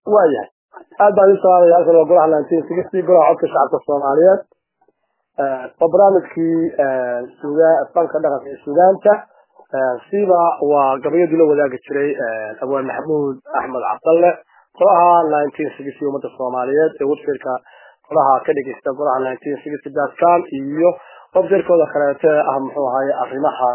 waayahay aad baan idin salaamaya halkan waa golaha nineteen sixty golaha codka shacabka soomaaliyeed waa barnaamijkii suga fanka dhaqanka iyo sugaanta siba waa gabayadii la wadaagi jiray abwaan maxamuud axmed cabdalle golaha nineteen sixty ummadda soomaaliyeed ee websiteka golaha ka dhegeysta golaha nineteen sixty dot com iyo websitekooda kaleete ah muxuu ahaye arrimaha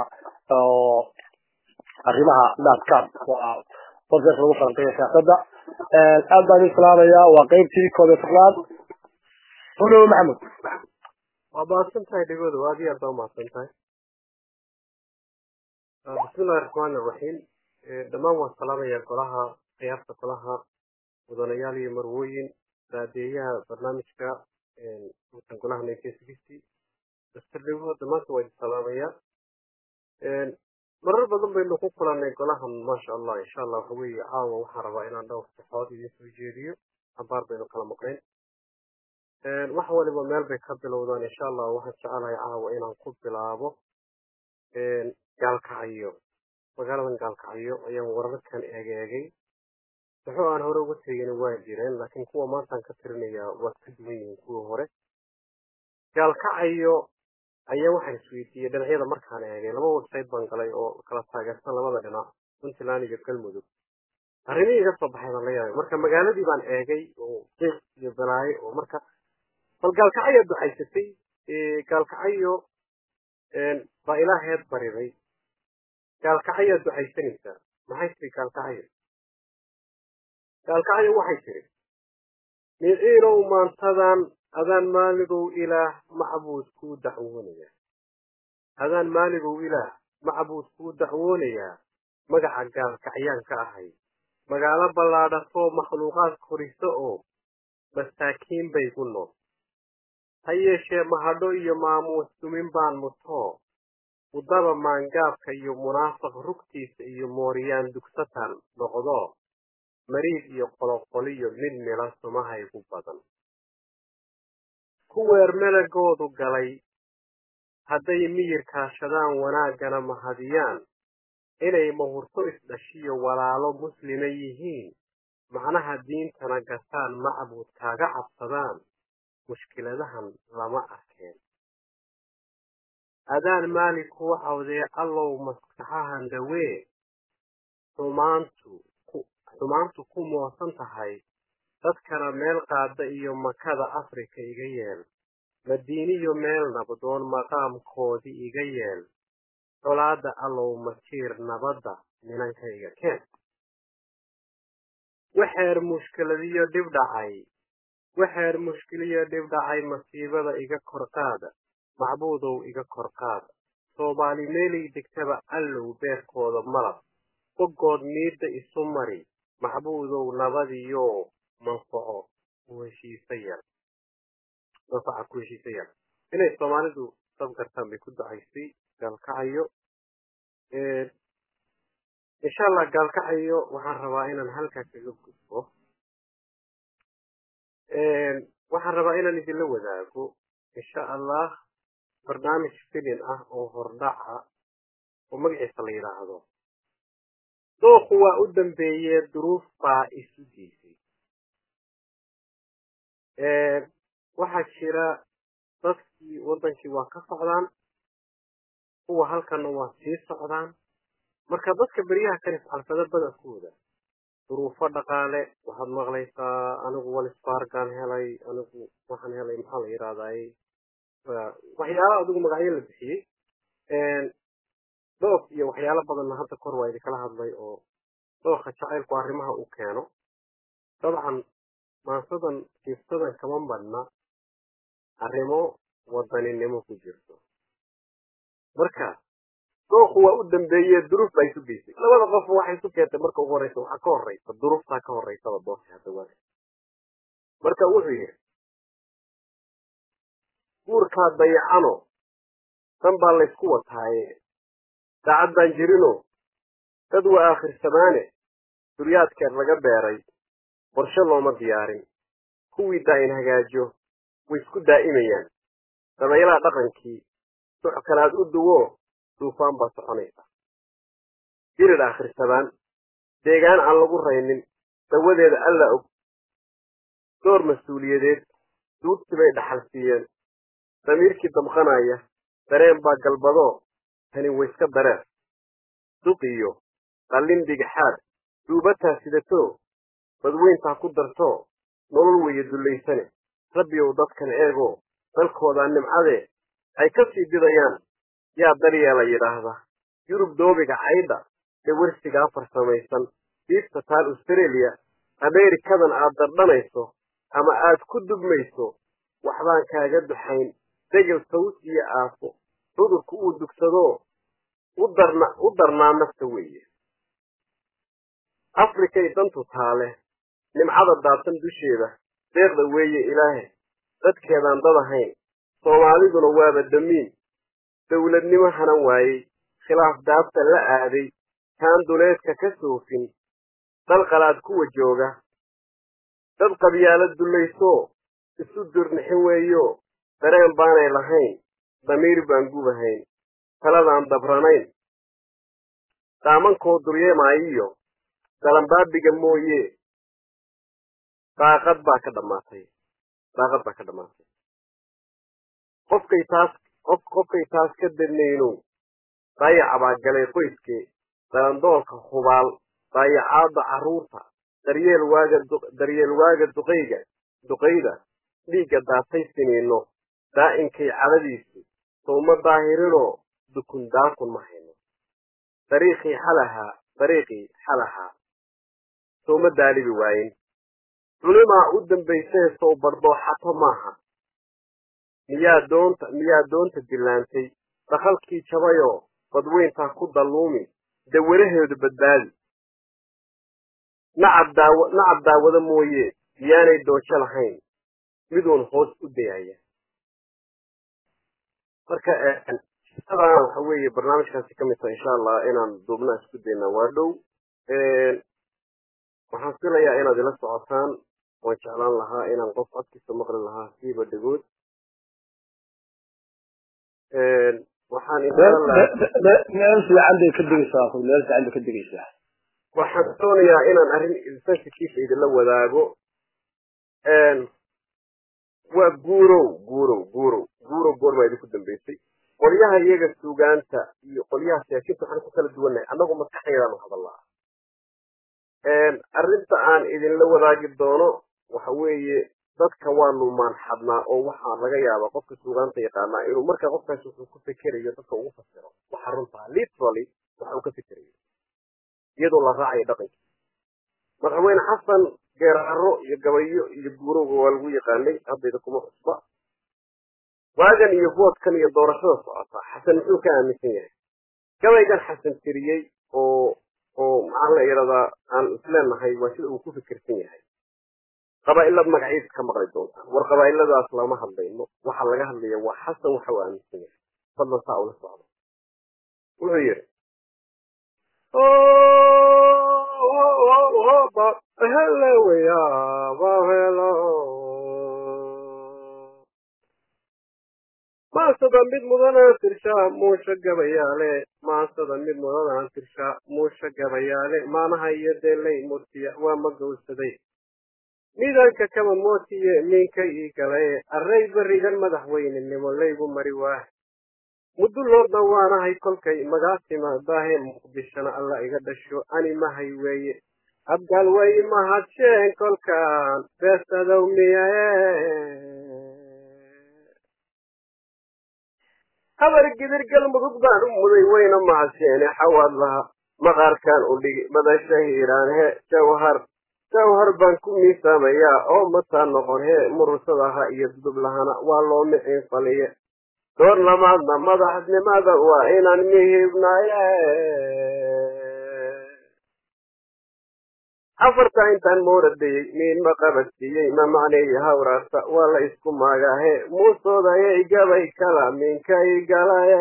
arrimaha dot com waa websiteka lagu falanqeeya siyaasadda aad baan idin salaamaya waa qeybtii koob iyo tobnaad holow maxamed waa mahadsan tahay dhegooda waa aad iyo aad baa umahadsan tahay bismillahi raxmaani iraxiim dhammaan waan salaamayaa golaha khiyaarta golaha mudanayaal iyo marwooyin raadeeyaha barnaamijka utan golaha nineteen sixty daster dhego dhammaanta waa idin salaamayaa marar badan baynu ku kulannay golahan maasha allah insha allah waxa weeye caawa waxaan rabaa inaan dhowr saxood idin soo jeediyo abaar baynu kala maqnayn wax waliba meel bay ka bilowdaan insha allah waxaan jecelahay caawa inaan ku bilaabo gaalkacyo magaaladan gaalkacyo ayaan wararkan egeegay saxo aan hore uga tegin waa jireen laakiin kuwa maantaan ka tirinayaa waad ka duwan yihiin kuwii hore gaalkacyo ayaa waxaan isweydiiyey dhinacyada markaan eegay laba website baan galay oo kala taageersan labada dhinac puntland iyo galmudug arrimihii iga soo baxay baan la yaabay marka magaaladii baan eegay oo qiiq iyo balaayo oo marka bal gaalkacyo ducaysatay gaalkacyo baa ilaaheed bariday gaalkacyaa ducaysanaysaa maxay tiri gaalkacyo gaalkacyo waxay tiri miciinow maantadan adaan maaligow ilaah macbuud kuu dacwoonayaa adaan maaligow ilaah macbuud kuu dacwoonayaa magaca gaalkacyaan ka ahay magaalo ballaadhatoo makhluuqaad koriso oo masaakiin bay ku nool ha yeeshee mahadho iyo maamuus dumin baan mutoo udaba maangaabka iyo munaafiq rugtiisa iyo mooryaan dugsatan noqdo mariid iyo qoloqoliyo mid mila sumahaygu badan kuweer melagoodu galay hadday miyir kaashadaan wanaaggana mahadiyaan inay mahurto isdhashiyo walaalo muslima yihiin macnaha diintana gataan macbuud kaaga cabsadaan mushkiladahan lama arkeen adaan maali kuu cawdee allow maskaxahan dhawee xumaantu xumaantu ku moosan tahay dadkana meel qaada iyo makada afrika iga yeel madiiniyo meel nabdoon maqaamkoodii iga yeel colaada allow majiir nabadda minankayga keen waxeer mushkiladiyo dhib dhacay waxeer mushkiliyo dhib dhacay masiibada iga korqaada macbuudow iga korqaada soomaali meelay degtaba allow beerkooda malab bogood miidda isu mari macbuudow nabadiyo manfaco ku heshiisa yar manfaca ku heshiisa yar inay soomaalidu sab gartaan bay ku ducaysay gaalkacayo insha allah gaalkacayo waxaan rabaa inaan halkaa kaga gudbo waxaan rabaa inaan idinla wadaago insha allah barnaamij filin ah oo hordhaca oo magaciisa la yidhaahdo dooku waa u dambeeyee duruuf baa isu geysay waxaa jira dadkii waddankii waa ka socdaan kuwa halkanna waa sii socdaan marka dadka beryaha kan iscalfado badankooda duruufo dhaqaale waxaad maqlaysaa anigu walisfargan helay anigu waxaan helay maxaa la yidhahdaay waxyaala adigu magacyo la bixiyey doof iyo waxyaalo badanna hadda kor waa idinkala hadlay oo dooka jacaylku arrimaha u keeno dabcan maansadan kiifsadan kama badna arrimo wadaninimo ku jirto marka dooku waa u dambeeye duruuf baa isu geysay labada qof waxay isu keentay marka ugu horeysa waxaa ka horeysa duruuftaa ka horeysaba doorka hadda waa marka wuxuu yidhi guurkaa dayacano dan baa laysku wataaye daacad baan jirino dad waa aakhir duryaadkeed laga beeray qorshe looma diyaarin kuwii daa'in hagaajo way isku daa'imayaan dabaylaha dhaqankii soc kalaad u duwo duufaan baa soconaysa birid aakhirsadaan deegaan aan lagu raynin dawadeeda alla og door mas-uuliyadeed duugti bay dhaxal siiyeen damiirkii damqanaya dareen baa galbadoo tani wayska dareer duqiyo qallin dhigixaad duubataa sidatoo badweyntaa ku dartoo nolol weeye dullaysane rabbiyow dadkan eegoo dalkoodaa nimcadee ay ka sii didayaan yaa daryeela yidhaahda yurub doobiga caydha dhawarsigaa farsamaysan diibta taal australia ameerikadan aad dardhanayso ama aad ku dugmayso waxbaan kaaga duxayn degel saws iyo aafo cudurku uu dugsadoo u darnaa nafta weeye afrikay dantu taale nimcada daadsan dusheeda deeqda weeye ilaahe dadkeedaan dad ahayn soomaaliduna waaba damiin dowladnimo hanan waayey khilaaf daabta la aaday kaan duleedka ka soofin dal qalaad kuwa jooga dad qabyaalo dullaysoo isu durnixin weeyo dareen baanay lahayn damiir baan gubahayn taladaan dabranayn daamankoo duryeemaayiyo dalanbaabiga mooye daaqad baa ka dhammaatay daaqad baa ka dhammaatay qofkay taas qof qofkay taas ka dadnaynow daayaca baa galay qoyskee dalandoolka hubaal daayacaadda carruurta daryeel waaga daryeel waaga duqayga duqayda dhiigga daatay siniinno daa'inkay cadadiisu sowma daahirinoo dukun daakun ma hayno dariiqii xalahaa dariiqii xalahaa sowma daalibi waayin culimaa u dambaysee sow bardooxato maaha miyaa doonta miyaa doonta dillaantay dakhalkii jabayoo badweyntaa ku dalluumi dawalaheedu badbaadi nacab daawa nacab daawada mooye miyaanay doojo lahayn miduun hoos u dayaya marka shaqadan waxa weeye barnaamijkaasi ka mid taha insha allah inaan duubna isku daynaa waa dhow waxaan filayaa inaad ila socotaan waan jeclaan lahaa inaan qof codkiisa maqli lahaa siiba dhegood waxaan meel fiican bay ka digaysaa meel fiican bay ka digaysaa waxaan doonayaa inaan arrin sensitive idinla wadaago waa guurow guurow guurow guurow goormaa idinku dambaysay qolyaha iyaga suugaanta iyo qolyaha siyaasiyiinta waxaan ku kala duwannahay annagu maskaxdeedaan u hadallaa arrinta aan idinla wadaagi doono waxa weeye dadka waanu maanxadnaa oo waxaa laga yaabaa qofka suugaanta yaqaanaa inuu markaa qofkaasi wuxuu ku fekerayo dadka ugu fasiro waxa runtaa literally waxa uu ka fekerayo iyadoo la raacayo dhaqankii madaxweyne xasan geeraaro iyo gabayo iyo guurowga waa lagu yaqaanay haddayda kuma cusba waagan iyo voodkan iyo doorashada socota xasan muxuu ka aaminsan yahay gabaygan xasan tiriyey oo oo maxaa la yidhahdaa aan isleenahay waa sida uu ku fikirsan yahay qabaa'ilad magaciisa ka maqli doontaan war qabaa'iladaas lama hadlayno waxa laga hadlaya waa xasan waxa uu aaminsan yahay fadlan saa ula socdo wuxuu yidhi maasada mid mudanaan tirshaa muusha gabayaale maasada mid mudanaan tirshaa muusha gabayaale maanaha iyo deelay murtiya waa ma gowsaday midanka kama mootiye minka ii galaye array berigan madaxweynenimo laygu mari waah mudulloodna waanahay kolkay magaasima daahe muqdishona alla iga dhasho ani mahay weeye abgaal way mahadsheen kolkaan beesadow miyae habar gidir galmudug baan u muday wayna mahadseene xawaad laha maqaarkaan u dhigi badasha hiiraan he jawhar jawhar baan ku miisaamayaa oo mataa noqon hee murursadaha iyo dudub lahana waa loo miciin faliye door lamaadna madaxnimada waa inaan mihibnaye afarta intaan mooradayey miinma qabadsiiyey ma macneeyi hawraarta waa la isku maagaahe muusoodayay gabay kala minkay galaye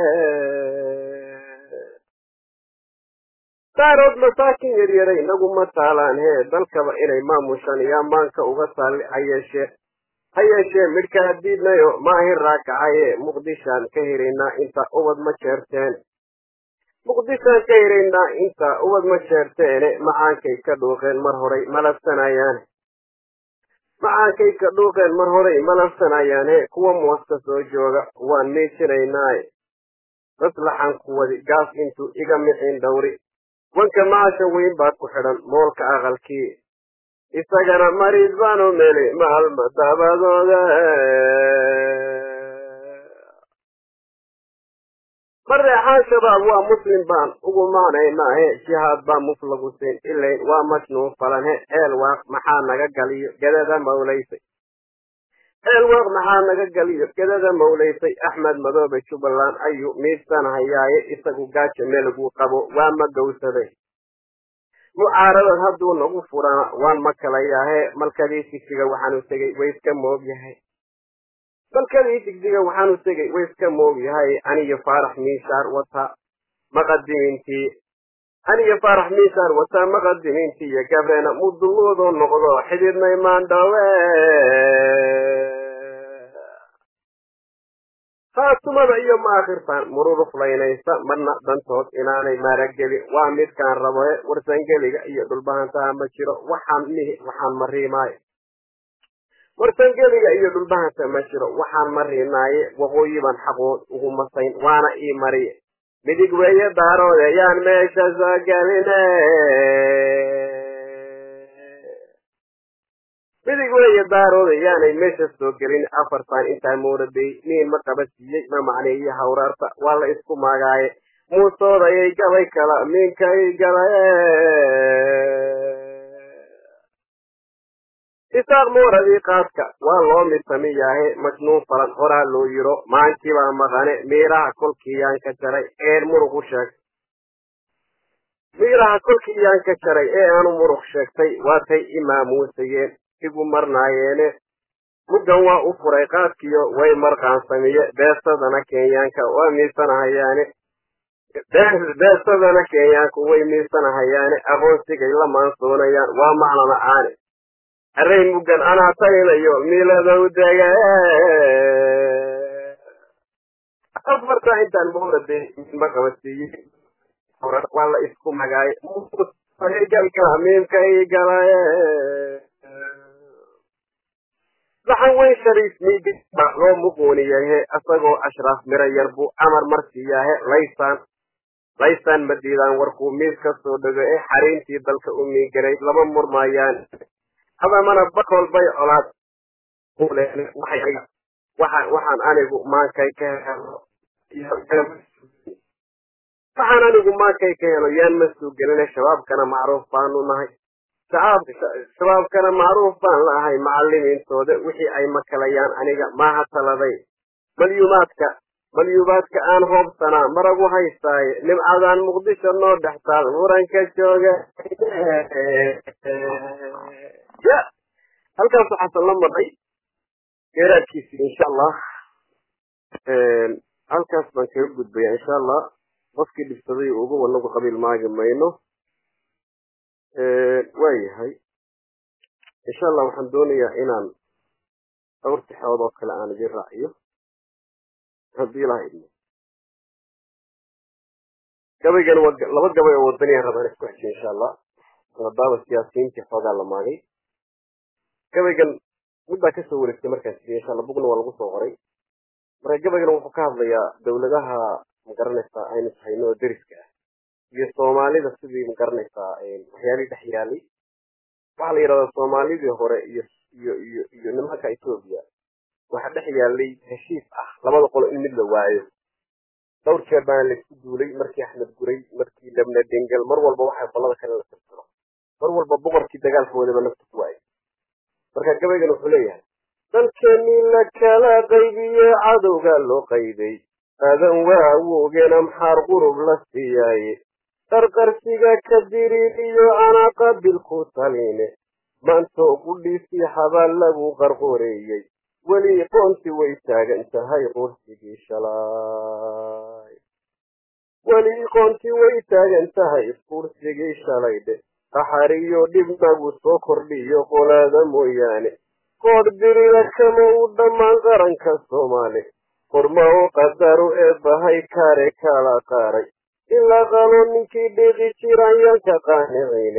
daarood masaakin yaryaray naguma taalaan hee dalkaba inay maamushan iyo ammaanka uga taali hayeeshee ha yeeshee midhkaa diidnayo maahin raakacaye muqdishaan ka helaynaa inta ubad ma jeerteen muqdishaan ka helaynaa inta ubad ma jeerteene macaankay ka dhuuqeen mar horay malabsanayaane macaankay ka dhuuqeen mar horey malabsanayaane kuwa mooska soo jooga waan miijinaynaaye maslaxan ku wadi gaas intuu iga mixin dhowri wanka maasha weyn baad ku xidhan moolka aqalkii isagana mariid baanu meli maalma dabadooda mareexaan shabaab waa muslim baan ugu maanaynaahe jihaad baa muf lagu siin ilayn waa majnuun falanhe eel waaq maxaa naga galiyo gedada mawlaysay eel waaq maxaa naga galiyo gedada mawlaysay axmed madoobe jubbaland ayuu miidsanhayaaye isagu gaaja meelguu qabo waa ma gowsaday mucaaradad hadduu nagu furana waan ma kalayaahe malkadii sigsiga waxaanu tegey way iska moog yahay malkadii sigsiga waxaanu tegey way iska moog yahay aniyo faarax miishaar wata maqadimintii aniyo faarax miishaar wata maqadimintii iyo gabreena mudulloodoo noqdo xididnay maandhawe khaatumada iyo maakhirtan mururuflaynaysa marna dantood inaanay maarageli waa midkaan raboe warsangeliga iyo dhulbahantaha ma jiro waxaan mihi waxaan mariimaayo warsangeliga iyo dhulbahanta ma jiro waxaan mariinaaye waqooyi baan xaqood ugu masayn waana ii mariye midig weeye daaroode yaan meesha soo geline midig weeye daarooda yaanay meesha soo gelin afartan intaa mooraday niin ma qaba siiyey ma macneeyo hawraarta waa la isku maagaaye muusoodayay gabay kala miinkay galaye isaaq mooradii qaadka waa loo midsamiyaahe majnuun falan horaa loo yiro maankibaa maqane miiraha kolkiiyaan ka jaray een muruqu sheeg miiraha kolkiiyaan ka jaray ee aanu muruq sheegtay waatay imaamuusayeen igu marnaayeene muggan waa u furay qaadkiyo way marqaansamiye beesadana kenyaanka waa miisanahayaane beesadana kenyaanku way miisanahayaane aqoonsigay la maansoonayaan waa macno la-aane array muggan anaa taynayo miiladow dege afarta intaan moorade ma qabasiiyey waa la isku magaay galka miimkay galaye saxan weyn shariif miiga loo muquuniyahe asagoo ashraaf miro yar buu amar marsiiyaahe laysaan laysaan ma diidaan warkuu miis ka soo dhego ee xariintii dalka u miiganay lama murmaayaan hadamana bakool bay colaad waxaan anigu maankay ka helo waxaan anigu maankay ka helo yaan ma soo gelina shabaabkana macruuf baanu nahay shabaabkana macruuf baan la ahay macalimiintooda wixii ay makalayaan aniga maaha taladay malyuumaadka malyuumaadka aan hoobsanaa maragu haystaaye nimcadaan muqdisho noo dhex taal muranka jooga ya halkaas waxaasan la maray geeraadkiisi insha allah halkaas baan kaga gudbaya insha allah qofkii dhibsaday ugu wanagu qabiil maagi mayno waayahay insha allah waxaan doonayaa inaan dhowr tixood oo kale aan idin raaciyo haddii ilaha idmo gabaygan waa laba gabay oo wadaniyan rabaan isku xejiyo insha allah maadaama siyaasiyiintii xoogaa la maagay gabaygan midbaa kasoo wareegtay markaan siiyey insha allah bugna waa lagu soo qoray marka gabaygan wuxuu ka hadlayaa dawladaha magaranaysaa aynu hayno oo deriska ah iyo soomaalida sidii magaranaysaa waxyaalihii dhex yaalay waxaa la yidhahdaa soomaalidii hore iyo iyo iyo iyo nimanka etoobiya waxaa dhex yaalay heshiis ah labada qolo in mid la waayo dhowr jeer baana laisku duulay markii axmed guray markii labna dengel mar walba waxay qolada kale la tirtiro mar walba boqorkii dagaalkoodaba nafta ku waayay marka gabaygan wuxuu leeyahay dalkeenii la kala qaybiye cadowga loo qaybay aadan waawogena maxaar qurub la siiyaaye qarqarsiga ka diriiriyo anaa qabil ku taline maantoo qudhiisii xabaal lagu qarqoreeyey weli qoonti way taagan tahay qursigii shalay weli qoonti way taagan tahay qursigii shalaydhe qaxariyo dhibnagu soo kordhiyo qolaada mooyaane qoodh dirida kama u dhammaan qaranka soomaali qorma oo qadaru ee bahay kaare kala qaaray ilaa qalo ninkii dhiiqi jiraan yanka qaanicayne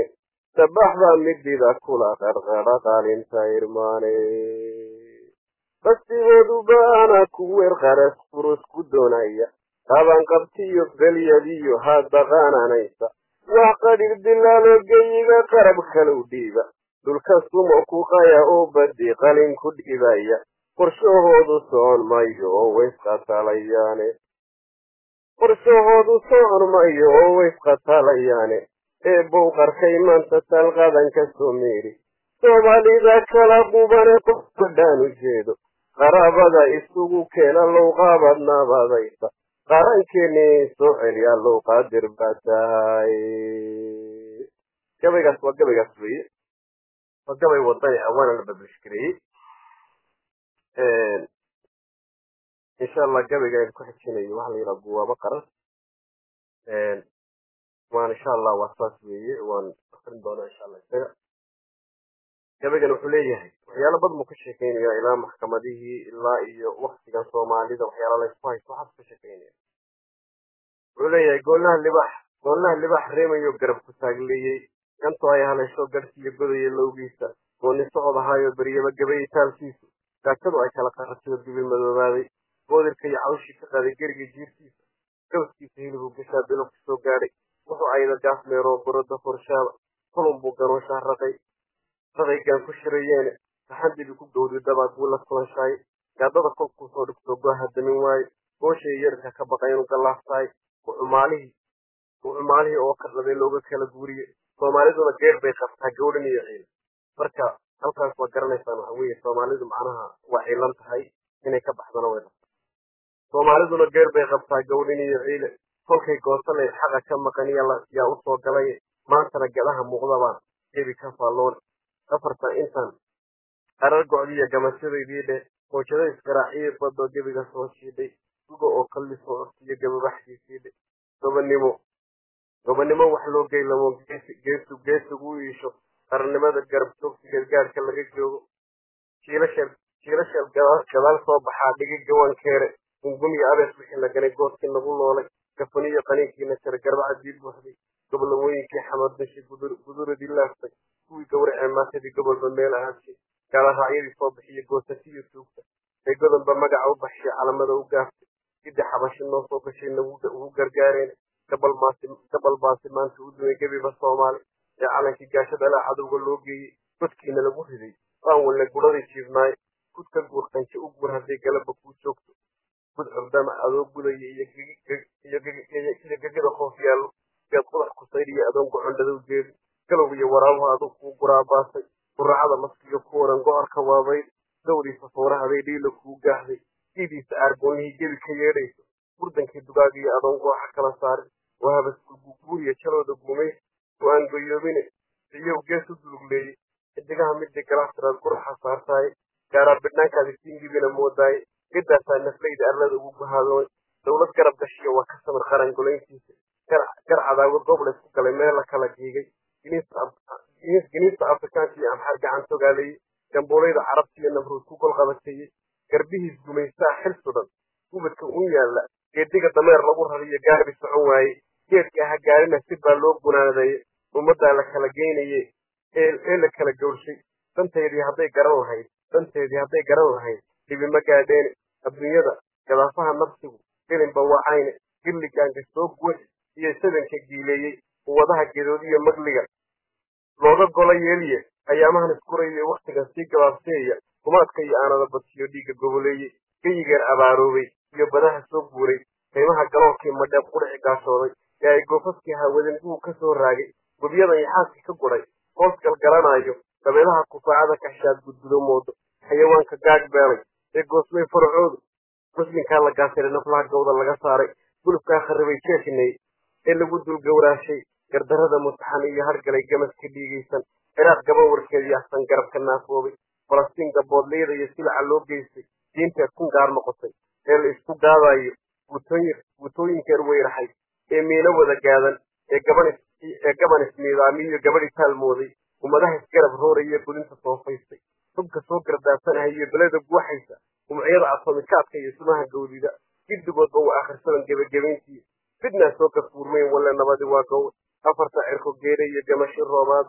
sabaxda midida kula qarqadha qaalinta irmaane bastigoodu baana ku weer qaras furus ku doonaya qabanqabtiyo belyadiyo hadda qaananaysa wax qadhir dilaalo geyiga qarab kalau dhiiba dhulka sumo ku qaya oo badi qalin ku dhibaya qorshahoodu socon mayo oo waysqatalayaane qorshahoodu socon mayo oo waysqatalayaane ee bow qarkay maanta talqadan ka soo meeri soomaalida kala qubane qofka dhaan u jeedo qaraabada isugu keena lowqaabad nabadaysa qarankeennii soo celiya low qaadir baa tahay gabaygaas waa gabaygaas weeye waa gabay wadani ah waana la babashgareeyey insha allah gabayga aynu ku xijinayo waxaa la yidhaha guwaabo qaran waan insha allah waa saas weeye waan akrin doonaa insha allah isaga gabaygan wuxuu leeyahay waxyaalo badan buu ka sheekeynaya ilaa maxkamadihii ilaa iyo waktigan soomaalida waxyaala laysku haysto waxaas ka sheekeynaya wuxuu leeyahay goolaha libax goolaha libax reemayo garab ku taagleeyey ganto ay haleesho garhsiiyo godaya lowgiisa gooni socod ahaayo beryaba gabayay taalkiisu gaajadu ay kala qaratiyo dibil madoobaaday goodirka iyo cawshii ka qaaday geriga jiirtiisa gawskiisa hilibuu gashaa bilo ku soo gaadhay wuxuu ayda gaasmeeroo goroda forshaaba kulun buu ganooshaa raqay raqaygaan ku shirayeene saxandibi ku gowdi dabaad buu la kulanshaay gaadada kolkuu soo dhigto gooha damin waaye gooshay yarka ka baqa inuu gallaastaay ucumaalihii ucumaalihii oo kardhaday looga kala guuriye soomaaliduna geer bay qabtaa gawdhan iyo ciil marka halkaas waa garanaysaan waxa weeye soomaalidu macnaha waa ciilan tahay inay ka baxdana way qabtaa soomaaliduna geer bay qabtaa gawdhan iyo ciile kolkay goosanay xaqa ka maqan yaa u soo galay maantana gadaha muuqdabaan gebi ka faalloon afartan intan qarar gocdiya gamashadaydii dhe hoojada isgaraaciyo badoo gebiga soo shiidhay suga oo kalli soo ortiyo gababaxdiisii dhe gobannimo gobannimo wax loo geylamo geesu geesugu u iisho qarannimada garab joogsigeed gaadhka laga joogo jiilasheel jiilasheel gadaal soo baxaa dhigi gawankeere gungumiyo abees wixii la ganay goodkii nagu loolay gafaniyo qaniinkiina jara garbacadii buuxday gobollamooyinkii xamaddashi guduradii laaftay kuwii gawracee maatadii gobolba meel ahaashay gaalaracyadii soo bixiyo goosatiyo tuugta ee godonba magaca u baxshay calamada u gaaftay sidii xabashi noo soo gashay nagu gargaareen gabal baasi maanta u dumay gebiba soomaali ee calankii gaashada laa cadowga loo geeyey godkiina lagu riday waan walna guraday jiifnaay gud ka guur qanje u guur hadday galaba kuu joogto gud curdama adoo gudaya iyo gegada hoof yaallo geed qudax kusaydhiyo adoon gocondhadow jeedi galow iyo waraabuhu aduu kuu guraabaasay quracada maskiyo ku waran go-arka waabayd gawdiisa foorahaday dhiilo kuu gaahday diidiisa aargoonnihii gebi ka yeedhayso burdankii dugaagiyo adoon gooxa kala saarin wahabas gulguguuriya jalooda guumays oo aan goyoobine iyow gees u dulugleeyey xidigaha midii galaastiraad quraxa saartaaye gaaraa bidhnaankaadi siingibina moodaaye gedaasaa naflayda arlada ugu guhaadoon dowlad garab gashiya waa ka samir qaran golayntiisa gar cadaawad goob laysku galay meel la kala giigay giniista afrikaanka iyo amxaar gacan togaaleeyey gambuulayda carabta iyo namruud ku gol qabateeyey garbihiis gumaystaa xil sudan gubadka un yaalla geediga dameer lagu rariyo gaarbi socon waaye geedka aha gaarina si baa loo gunaadaye ummaddaa la kala geynaye ee la kala gowrshay danteedii hadday garan lahayd danteedii hadday garan lahayd dhibima gaadheene adduunyada gadaafaha nafsigu gelinba wacayne gilligaanka soo guwax iyo sadanka giileeyey quwadaha gedoodiyo magliga looga golo yeeliye ayaamahan iskurayay wakhtigan sii gabaabseeya kumaadka iyo aanada badsiyo dhiigga goboleeyey geyigeer abaaroobay iyo badaha soo guuray qiimaha galoolkii madheeb qudhici gaashooday ee ay goofaskii hawadin buu ka soo raagay gubyadan iyo xaaskii ka guday hoos galgalanaayo dabeelaha kufaacada kaxshaad gudgudo moodo xayawaanka gaag beelay ee goosmay faracoodu muslimkaa la gaasiray naflaha gawda laga saaray gulubkaa kharribay jeeshinay ee lagu dulgowraashay gardarrada mutaxan iyo hargalay gamaska dhiigaysan ciraaq gabawarkeed iyo axsan garabka naafoobay falastiin gaboodleyda iyo silaca loo geystay diinteed kun gaar noqotay ee la isku gaadayo guutooyinkeed weyraxay ee miino wada gaadan ee gaban isniidaamiyo iyo gabadhi taalmooday ummadaha isgarab rooraya gudinta soofaystay hubka soo gardaasanahay iyo beleda guuxaysa umciyada atomikaadka iyo sumaha gawdida giddigoodba waa akhrisadan gebagabayntii fidnaa soo gafuurmayn walle nabadi waa gow afarta cirko geere iyo gamashi roobaad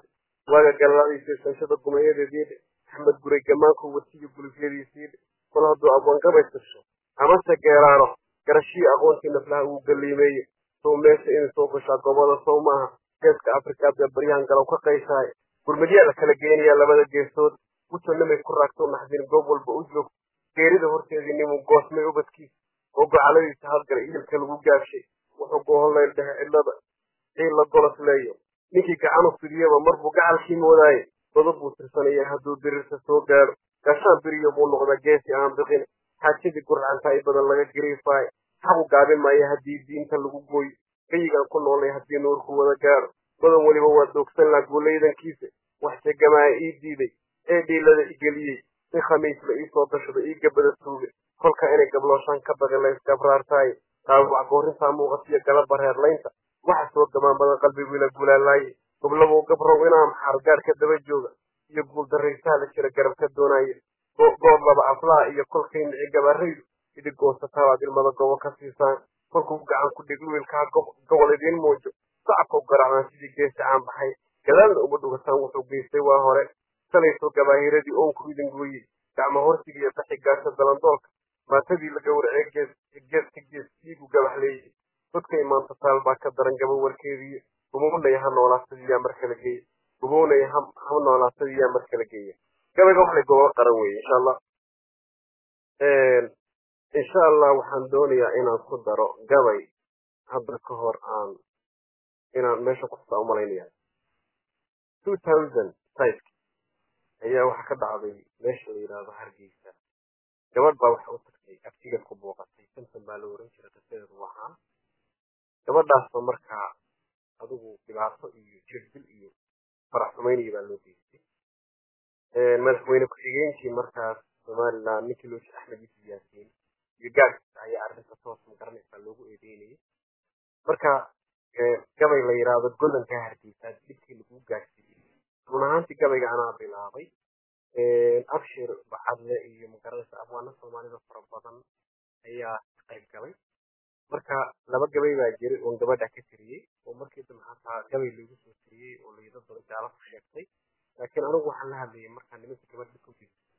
waaga galadiisa sanshada gumayadeediidhe axmed guray gamaanku watiyo gulufyadiisiidhe kol hadduu abwaangabay tasho amase geeraaro garashii aqoontii naflaha uu galiimeeye sow meesha inay soo gashaa goboda sow maaha geeska afrika bee baryahan galow ka qayshaay gurmadyaa la kala geenayaa labada geesood wutanimay ku raagto naxdin goob walba u joogto geerida horteedii nimuu goosmay ubadkiisa oo gocaladiisa hadgalay iilka lagu gaabshay wuxuu gooholayl dhehe cidlada ciil la golos leeyo ninkii gacanu fidiyaba marbuu gacalkii moodaaye godob buu tirsanaya hadduu dirirta soo gaadho gashaan beriyo buu noqdaa geesi aan biqin xaajadii gurcantaa i badan laga gariifaayo xaqu gaabin maayo haddii diinta lagu gooyo gayigaan ku noolay haddii nuurku wada gaadho badan weliba waa doogsan laa guulaydankiisa wax jegamaaya ii diiday ee dhiilada igeliyey si khamiisla ii soo dashada ii gabada tuuga kolka inay gablooshaan ka baqin layskabraartaaye dhaawac goorintaa muuqatiyo galaba reerlaynta waxa soo gamaan badan qalbigu ila gulaalaaye goblabuu gabrow inaa maxaar gaadh ka daba jooga iyo guuldarraysaha la jira garab ka doonaaye goob laba aflaha iyo kolkay nici gabaraydu idig goosataabaad ilmada gobo ka siisaan kolkuu gacan ku dhig wiilkaa gobol idiin muujo sacabka u garaacdaan sidii geesi caan baxay gadaalna uma dhugataan wuxuu geystay waa hore salayso gabaahiradii oonku idin gooyey gacmo horsiga iyo daxigaasha dalandoolka maatadii la gowracee geeska gees dhiigu gabaxleeyey dadka imaanta taal baa ka daran gaba warkeediiyo gubownaya ha noolaasadiyaa mar kala geeya gubownaya ha noolaasadiyaa mar kala geeya gabayga waxlay gobo qaran weeye insha allah insha allah waxaan doonayaa inaan ku daro gabay hadda ka hor aan inaan meesha kuxusaa umalaynaya two thousand five-ki ayaa waxaa ka dhacday meesha la yidhaahdo hargeysa gabadh baa waxa u tagtay abtiga ku booqatay samson baa la oran jiray qisadeedu waxaan gabadhaasoo markaa adigu dhibaato iyo jirdil iyo farax xumayniya baa loo geystay madaxweyne ku-xigeenkii markaas somaliland ninkii loo jira axmed yusuf yaasiin iyo gaadhkiisa ayaa arrinta toos magaranaysaa loogu eedeynayay marka gabay la yidhaahdo golankaa hargeysaa dhibkii lagu gaadhsiiyey run ahaantii gabayga anaa bilaabay abshir bacadle iyo magaranaysa abwaano soomaalida fara badan ayaa ka qayb galay marka laba gabay baa jiray oon gabadha ka tiriyey oo markii dambe hataa gabay lagu soo tiriyey oo laydo daba jaalo ku sheegtay laakiin anigu waxaan la hadlayay markaa nimanka gabadha ku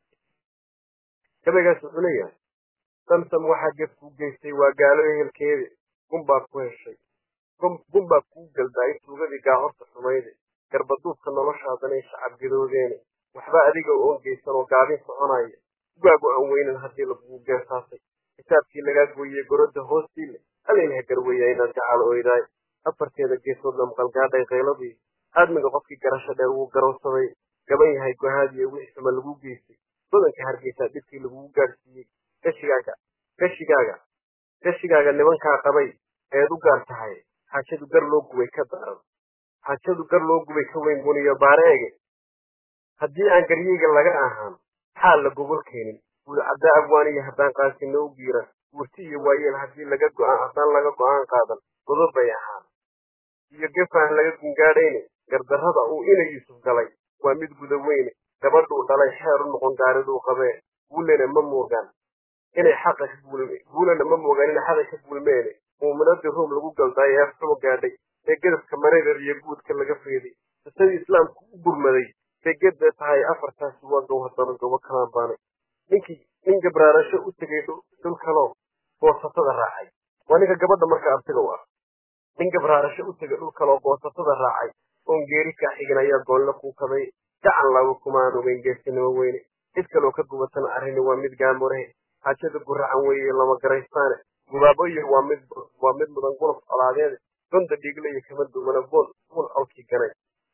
gabaygaas wuxuu leeyahay samsam waxaa gef kuu geystay waa gaalo ehelkeeda gunbaa ku heshay gunbaa kuu galdaay tuugadii gaahorta xumayde garbaduubka noloshaadanay shacab gadoodeene waxba adiga oon geysan oo gaabin soconaya ugaagu aan weynan haddii lagugu geesaasay kitaabkii lagaa gooyey gorodda hoostiile alaylaha garweeya inaad gacaal oydaay afarteeda geesoodna maqalgaadhay qayladii aadmiga qofkii garasho dheer wuu garowsaday gaban yahay gohaadiyo wixii xuma lagu geystay badanka hargeysaa dhibkii lagugu gaadhsiiyey gashigaaga gashigaaga gashigaaga nimankaa qabay eed u gaar tahay xaajadu gar loo gubay ka daran xaajadu gar loo gubay ka weyn buniyo baareege haddii aan garyeyga laga ahaan xaal la gogol keenin guudcaddaa abwaaniya haddaan qaasino u giiran wurti iyo waayeel haddii laga go'aan haddaan laga go'aan qaadan godob bay ahaan iyo gefaan laga gungaadhayne gardarrada uu ina yuusuf galay waa mid guda weyne gabadhuu dhalay xeer u noqon gaariduu qabee guulena ma moogaan inay xaqa ka guulme guulena ma moogaan inay xaqa ka guulmeene muuminadii ruum lagu galdaayo ee xumo gaadhay ee gedafka mareerer iyo guudka laga feeday qisadii islaamku u gurmaday bay gedda tahay afartaasi waa gow haddana gobo kalaan baanay ninkii nin gabraarasho u tegay dhul kaloo goosatada raacay waa ninka gabadha marka abtiga u ah nin gabraarasho u tegay dhul kaloo goosatada raacay oon geeri kaa xigin ayaa goolna kuu kabay gacan laba kumaan ogeyn geesinimo weyne cid kaloo ka gubatana arrini waa mid gaamurehe xaajada guracan weeye lama garaystaane gubaaboyo waa mid waa mid mudan gulaf colaadeede donda dhiigle iyo kama duwana bool buul colkii ganay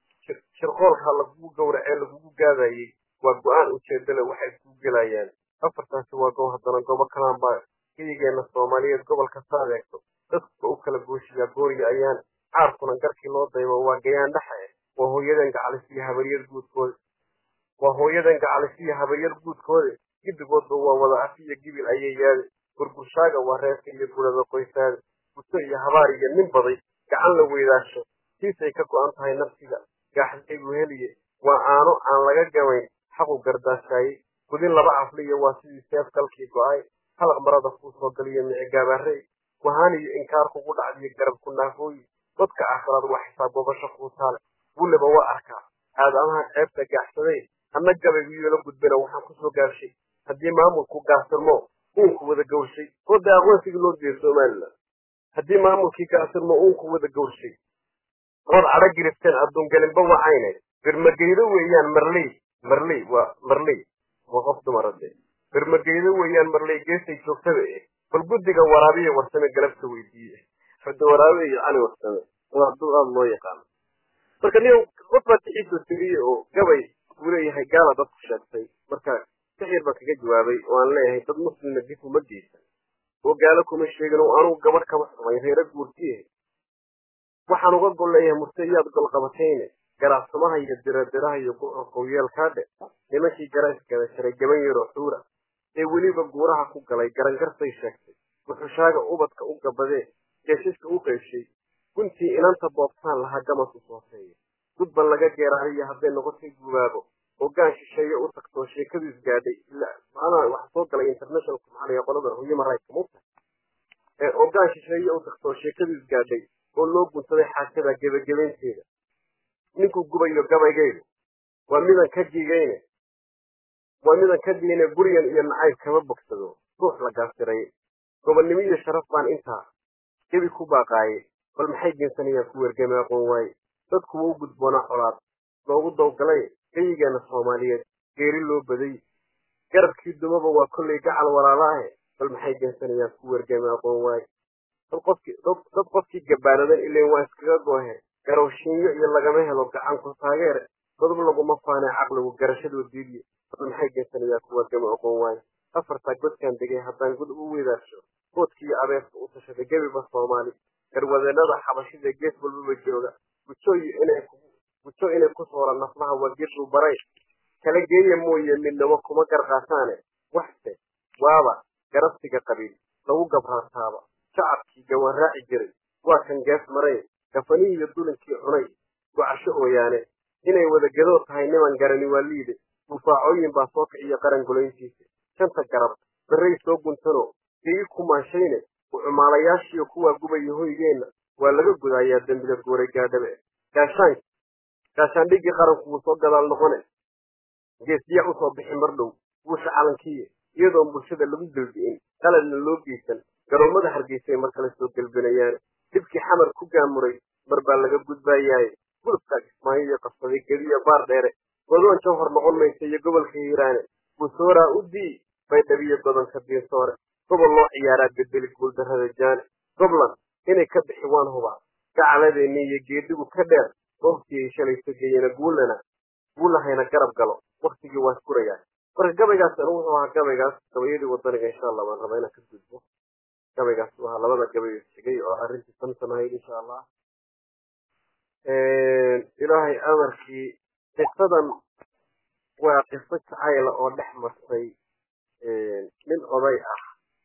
shirqoolka lagugu gowracee lagugu gaadayey waa go-aan ujeedale waxay ku gelayaan afartaasi waa goob haddana gobo kalaan baa geyigeena soomaaliyeed gobolka saad eegto dadka u kala gooshiyaa gooriya ayaan caarkuna garkii loo daybo waa gayaan dhexe waa hooyadan gacalis iyo habaryar guudkooda waa hooyadan gacalis iyo habaryar guudkooda gidigoodba waa wada af iyo gibil ayay yaade gurgurshaaga waa reerka iyo gurada qoysaada guto iyo habaar iyo nin baday gacan la weydaasho siisay ka go'an tahay nafsiga gaaxdaygu heliye waa aano aan laga gabayn xaqu gardaashaaye gudin laba afliyo waa sidii seef kalkii go'ay halaq marada kuu soo galiyo mici gaabaarey wahaaniyo inkaar kugu dhacdiyo garab ku naafooyi dadka aakhiraad waa xisaab gobasho kuu taale wuleba waa arkaa aadamaha ceebta gaaxsaday ama gabaygu yeelo gudbina waxaan kusoo gaabshay haddii maamulku gaasirmo uunku wada gawrshay oo dee aqoonsigii loo diiday somalilan haddii maamulkii gaasirmo uunku wada gawrshay ood cadho girifteen adduungelinba wacayne birmageydo weeyaan marley marley waa marley waa qof dumara dee birmageydo weeyaan marley geestay joogtada eh bal guddiga waraabiya warsame galabta weydiiye xudda waraabe iyo cali warsame waa duu aada loo yaqaano marka nin qof baa tixiisoo tiriyey oo gabay uu leeyahay gaala dadku sheegtay marka sixir baan kaga jawaabay oo aan leeyahay dad muslimna dib uma geysan oo gaalo kuma sheegin oo anugu gabadh kama xumay reere guurtiye waxaan uga gol leeyahay murte iyaad gol qabatayne garaafsamaha iyo diradiraha iyo qowyeelkaadhe nimankii garayskada jaray gaban yaroo xuura ee weliba guuraha ku galay garangarsay sheegtay wuxushaaga ubadka u gabadee geeshiska u qaybshay guntii inanta boobtaan lahaa gamasku sooseeya gudban laga geeraariyo hadday noqotay gubaabo ogaan shisheeye u tagtoo sheekadu isgaadhay macnaha waxa soo galay international maxaa qolada human rights mugta ee ogaan shisheeye u tagtoo sheekadu isgaadhay oo loo gunsaday xaajada gebagabaynteeda ninkuu gubayo gabaygaydu waa midan ka digayne waa midan ka digayne gurigan iyo nacayb kama bogsado ruux la gaasiray gobonnimo iyo sharaf baan intaa gebi ku baaqaaye bal maxay geensanayaan ku wergame aqoon waaye dadku waa u gudboonaa colaad loogu dawgalay geyigeena soomaaliyeed geeri loo baday garabkii dumaba waa kollay gacal walaalaahe bal maxay geensanayaan ku wergame aqoon waaye dad qofkii dad qofkii gabaanadan ileen waa iskaga goohe garowshiinyo iyo lagama helo gacanku taageere dadub laguma faanee caqligu garashadoo diidiye bal maxay geensanayaan ku wergame aqoon waaye afartaa godkaan degay haddaan gud u weedaarsho goodkiiyo abeeska u tashaday gebiba soomaali garwadeenada xabashida gees walbaba jooga gujo inay ku soora naflaha waa geeduu baray kala geeya mooye midnamo kuma garqaasaane waxse waaba garabsiga qabiil lagu gabraartaaba shacabkii gawaraaci jiray waa kan gees maray gafanihii iyo dulinkii cunay gocasho ooyaane inay wadagadoo tahay niman garani waa liide dufaacooyin baa soo kiciyo qaran gulayntiisa shanta garab barray soo guntano geyi kumaanshayne ucumaalayaashiiyo kuwaa gubaya hoygeenna waa laga gudaayaa dembida gooray gaadhabe gaashaan gaashaandhiggii qaranku wuu soo gadaal noqone geesdiya usoo bixi mar dhow buusha calankiiya iyadoon bulshada lagu gelbi'in qaladna loo geysan garoommada hargeysay mar kale soo gelbinayaane dhibkii xamar ku gaamuray mar baa laga gudbaayaaye gulubkaa kismaayo iyo qabsaday gediya baar dheere godoon jawhor noqon maysa iyo gobolka hiiraane busooraa u dii bay dhabiyo godonka diinsoore gobol loo ciyaaraa bedeli guuldarrada jaane gobland inay ka bixi waan hubaa gacaladeenni iyo geedigu ka dheer goobtii shalayso geeyena guulana guulahayna garab galo waktigii waa isgurayaa marka gabaygaas anu wuxuu ahaa gabaygaas gabayadii wadaniga insha allah waan rabaa inaan ka gudbo gabaygaas uu ahaa labada gabay xigay oo arrintii samsam ahayd insha allah ilaahay amarkii qisadan waa qiso jacayla oo dhex martay nin oday ah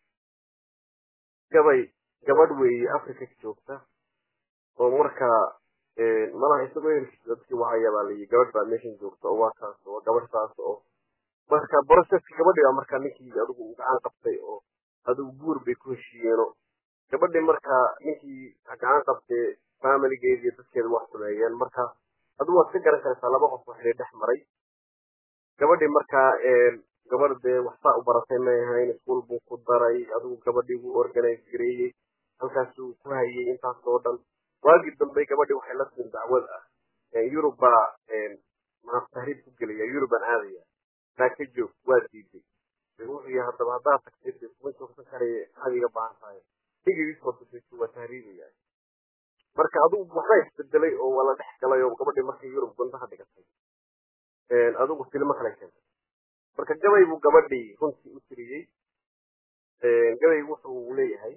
gabay gabadh weeye africa joogta oo markaa malaha isagoo ehelkiisa dadkii wacaya baa layi gabadh baa meeshan joogta oo waa kaas oo gabadh saas oo marka broseska gabadhii baa markaa ninkii adigu u gacan qabtay oo adigu guur bay ku heshiiyeeno gabadhii markaa ninkii gacan qabtay familigeedi iyo dadkeeda wax sameeyeen marka adigu waad ka garan karaysaa laba qof waxay dhex maray gabadhii markaa gabadh dee waxsaa u baratay may ahayn iskuol buu ku daray adigu gabadhii buu organize gareeyey halkaasuu ku hayay intaas oo dhan waagii dambe gabadhii waxay la siin dacwad ah yurub baa maa tahriib ku gelaya yurubaan aadaya taa ka joog waa diiday wuxuu yahay haddaba haddaad tagtay dee kuma joogsan karaya maxaad iga baahan tahay higigiisoo waa tahriibaya marka adigu waxbaa isbedelay oo waa la dhex galay oo gabadhii markay yurub gundaha dhigatay adigu filmo kale keentay marka gabay buu gabadhii runtii u tiriyey gabay wuxuu leeyahay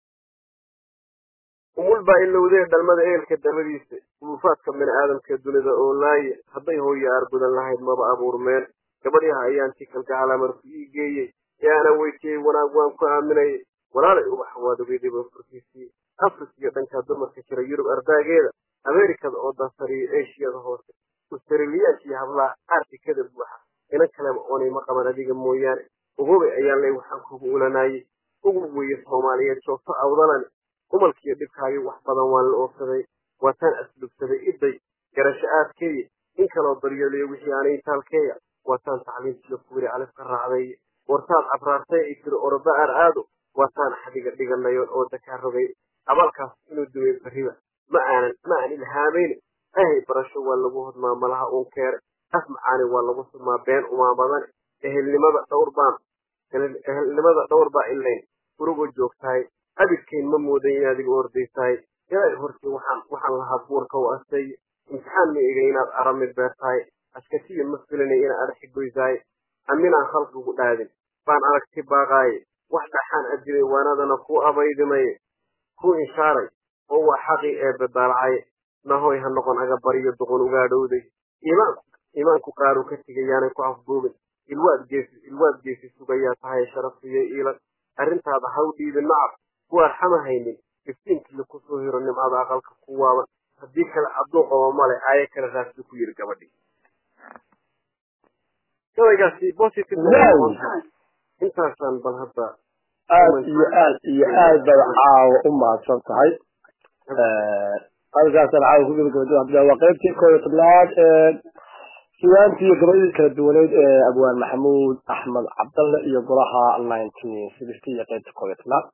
umul baa ilowdee dhalmada eelka dabadiisa ulufaadka bini aadamka dunida oo laaye hadday hooyo aargudan lahayd maba abuurmeen gabadyaha ayaan tikalka calaamarku ii geeyey ee ana weytiyey wanaag waan ku aaminayay walaalay ubax waad ogeydayba furkiisii afrika iyo dhankaa dumarka jira yurub ardaageeda ameerikada oo dansariyo eshiyada hoose australiyaanka iyo hablaha artikada buuxa inan kaleba oonay ma qaban adiga mooyaane ugubay ayaan ley waxaan kugu ulanaayey ugub weeye soomaaliyeed joogto awdalani umalkiiyo dhibkaagii wax badan waan la oofsaday waataan aslubsaday iday garasho aadkeeye in kaloo daryeelayo wixii aanay intaalkeeya waataan tacliintiyo kuwiri alif ka raacday wartaad cabraartay ay tiri oroba aar aado waataan xadiga dhiganayo oo dakaa rogay abalkaas inuu dumay beriba ma aanan ma aan ilhaamayn ahay barasho waa lagu hodmaa malaha uun keere af macaani waa lagu sumaa been umaamadan ehelnimada dhowr baan ehelnimada dhowr baa ilayn gurigoo joogtahay abidkayn ma moodan in adiga ordaysahay ilaa hortii waxaan waxaan lahaa buurka u astay imtixaan ma ega inaad aramid beertahay askatiya ma filanay inaad adhaxi goysahay aminaan khalqigu dhaadin baan aragti baaqaaye wax dhaxaan adilay waanadana ku abaydimaye ku inshaaray oo waa xaqii ee badaalacay nahoy ha noqon aga bariyo doqon ugaadhowday iimaanku iimaanku qaaru ka tegayaanay ku afduubin ilwaad geesi ilwaad geesi sugayaa tahay sharafiyo iilan arrintaada ha u dhiibin nacab ku arxama haynin iftiinkii kusoo hiro nimcada aqalka ku waaban haddii kale adduun qabo male aayo kale raasbi ku yiri gabadhii gabaygaasi positive intaasaan bal hadda aad iyo aad iyo aad baad caawa u mahadsan tahay halkaasaan caawa ku gabagabada waa qaybtii koob iyo tobnaad ee sugaantii iyo gabadhii kala duwaneyd ee abwaan maxamuud axmed cabdalle iyo golaha nineteen sixty iyo qaybta koob iyo tobnaad